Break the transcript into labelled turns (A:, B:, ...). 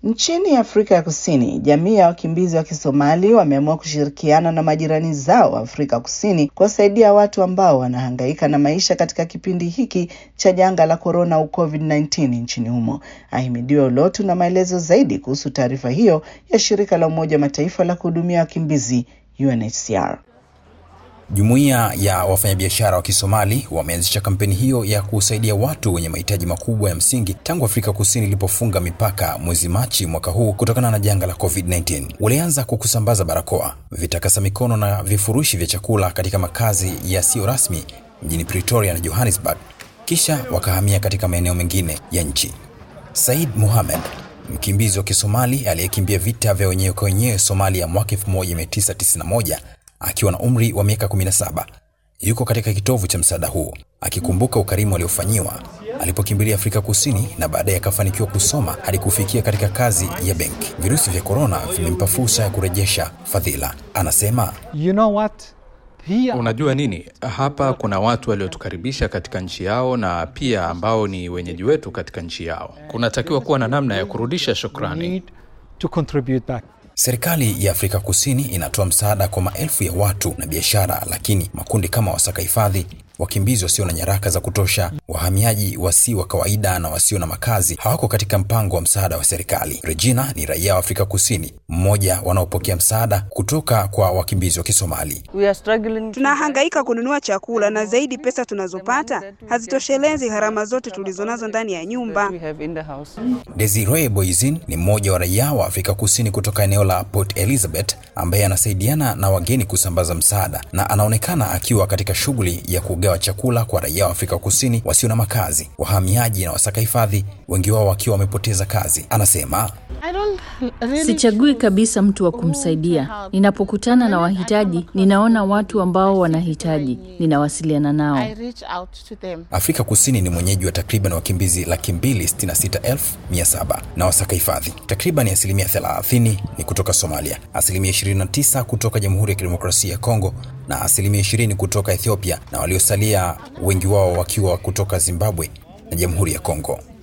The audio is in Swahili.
A: Nchini Afrika ya Kusini, jamii ya wakimbizi wa Kisomali wameamua kushirikiana na majirani zao wa Afrika Kusini kuwasaidia watu ambao wanahangaika na maisha katika kipindi hiki cha janga la korona au COVID-19 nchini humo. Ahimidiwa Ulotu na maelezo zaidi kuhusu taarifa hiyo ya shirika la Umoja wa Mataifa la kuhudumia wakimbizi UNHCR.
B: Jumuiya ya wafanyabiashara wa Kisomali wameanzisha kampeni hiyo ya kusaidia watu wenye mahitaji makubwa ya msingi tangu Afrika Kusini ilipofunga mipaka mwezi Machi mwaka huu kutokana na janga la COVID-19. Walianza kwa kusambaza barakoa, vitakasa mikono na vifurushi vya chakula katika makazi yasiyo rasmi mjini Pretoria na Johannesburg, kisha wakahamia katika maeneo mengine ya nchi. Said Mohamed, mkimbizi wa Kisomali aliyekimbia vita vya wenyewe kwa wenyewe Somalia mwaka 1991 akiwa na umri wa miaka 17 yuko katika kitovu cha msaada huu akikumbuka ukarimu aliofanyiwa alipokimbilia Afrika Kusini na baadaye akafanikiwa kusoma hadi kufikia katika kazi ya benki. Virusi vya korona vimempa fursa ya kurejesha fadhila. Anasema,
C: You know what? Here
D: Unajua nini, hapa kuna watu waliotukaribisha katika nchi yao na pia ambao ni wenyeji wetu katika nchi yao. Kunatakiwa kuwa na namna ya kurudisha shukrani.
C: need to contribute back.
B: serikali ya Afrika Kusini inatoa msaada kwa maelfu ya watu na biashara, lakini makundi kama wasaka hifadhi, wakimbizi wasio na nyaraka za kutosha, wahamiaji wasi wa kawaida na wasio na makazi hawako katika mpango wa msaada wa serikali. Regina ni raia wa Afrika Kusini, mmoja wanaopokea msaada kutoka kwa wakimbizi wa Kisomali.
E: We are struggling.
F: Tunahangaika kununua chakula na zaidi, pesa tunazopata hazitoshelezi gharama zote tulizonazo ndani ya nyumba.
E: We have in the house.
B: Desiree Boizin ni mmoja wa raia wa Afrika Kusini kutoka eneo la Port Elizabeth ambaye anasaidiana na wageni kusambaza msaada na anaonekana akiwa katika shughuli ya kugawa chakula kwa raia wa Afrika Kusini wasio na makazi, wahamiaji na wasaka hifadhi, wengi wao wakiwa wamepoteza kazi. Anasema
G: Sichagui kabisa mtu wa kumsaidia. Ninapokutana na wahitaji, ninaona watu ambao wanahitaji, ninawasiliana nao.
B: Afrika Kusini ni mwenyeji wa takriban wakimbizi laki mbili sitini na sita elfu mia saba na wasaka hifadhi. Takriban asilimia 30 ni kutoka Somalia, asilimia 29 kutoka Jamhuri ya Kidemokrasia ya Kongo na asilimia 20 kutoka Ethiopia, na waliosalia wengi wao wakiwa kutoka Zimbabwe na Jamhuri ya Kongo.